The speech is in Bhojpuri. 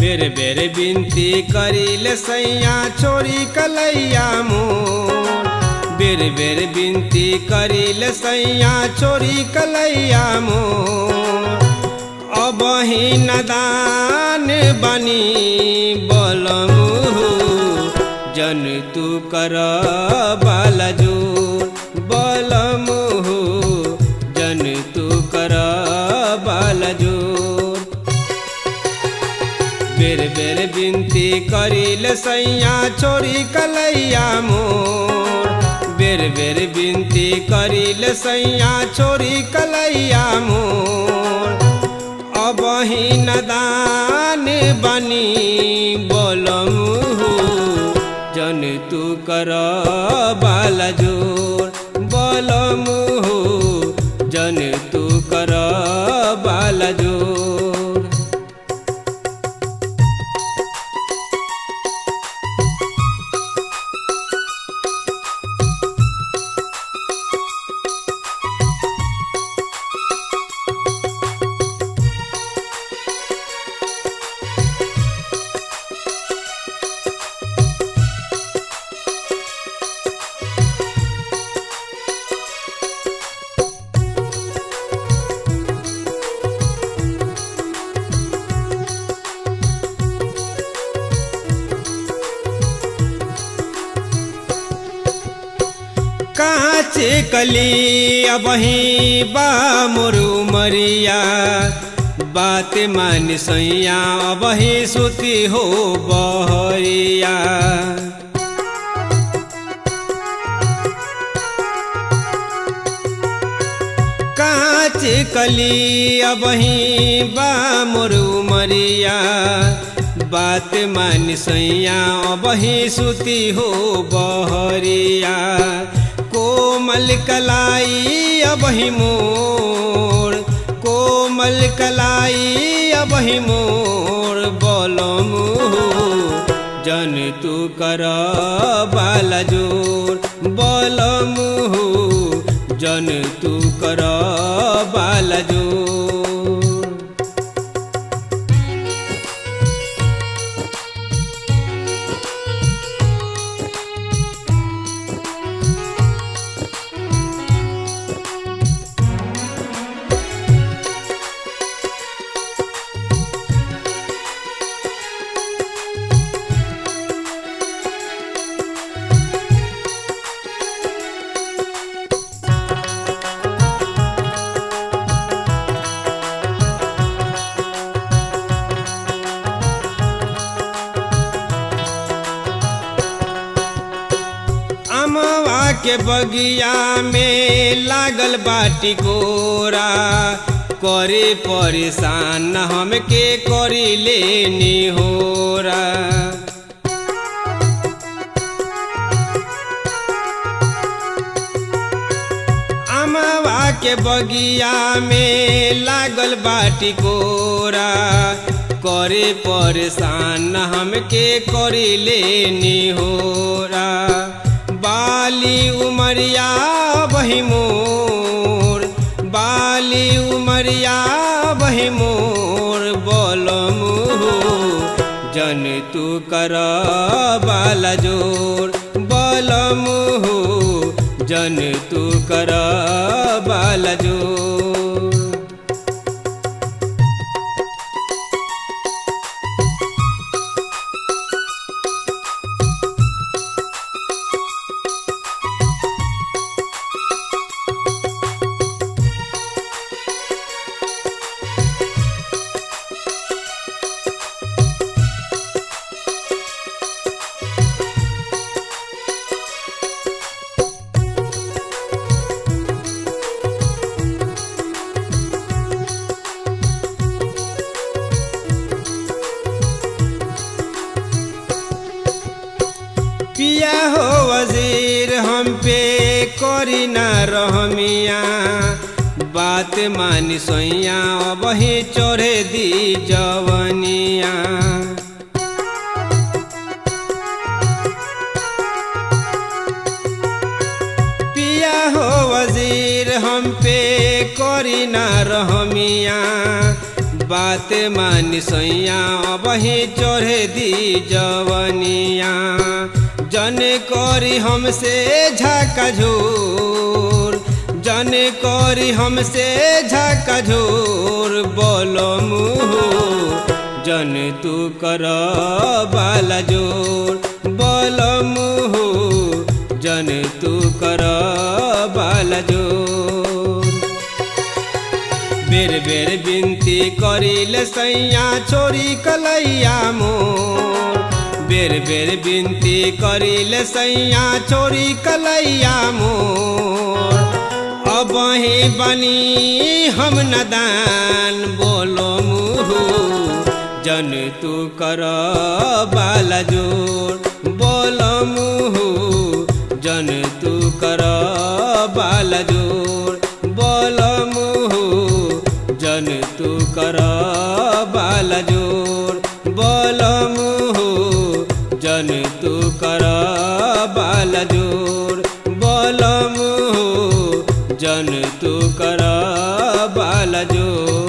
बेर बेर बिनती करिल सैया छोरी कलैया मोर बेर बेर बिनती करिल सैया छोरी कलैया मोर अब ही नदान बनी बलमु जन तू कर बालजोर बलमु जन तू कर बालजोर बेर बेर बिनती करिल सैया छोरी कलैया मोर बेर बेर बिनती करिल सैया छोरी कलैया मोर अब ही नदान बनी बोलमु जन तू कर बालजोर बोलमु जन तू कर बालजोर काचे कली अबही बा मोरू मरिया बात मान सैया अबही सुती हो बहरिया काचे कली अबही बा मोरू मरिया बात मान सैया अबही सुती हो बहरिया कोमल कलाई अबही मोर कोमल कलाई अबही मोर बोलमु जन तू कर बालजोर बोलमु जन तू कर बालजोर अमवा के बगिया में लागल बाटी कोरा करे परेशान हमके करी लेनी होरा अमवा के बगिया में लागल बाटी कोरा करे परेशान हमके करी लेनी होरा बाली उमरिया बही मोर बाली उमरिया बही मोर बोलमु जन तू कर बालजोर बोलमु जन तू कर बालजोर पिया हो वजीर हम पे करी ना रहमिया बात मानी सोइया वही चोरे दी जवनिया पिया हो वजीर हम पे करी ना रहमिया बात मानी सैया अबही चढ़े दी जवनिया जन करी हमसे झाका झूर जन करी हमसे झाका झूर बोलो मुँह जन तू कर बाला जोर बोलो मुँह जन तू कर बाला जोर बेर बेर बिन्ती करिले सैया छोरी कलैया मोर बेर बेर बिन्ती करिले सैया छोरी कलैया मोर अब ही बनी हम नदान बोलो मुहु जन तू कर बाला जोर बोलो मुहु जन तू कर बाला जोर बोलो मुहु जन तू कर बाला जोर बोलो मुहु जन तू कर बाला जोर बोलो मुहु जन तू कर बाला जोर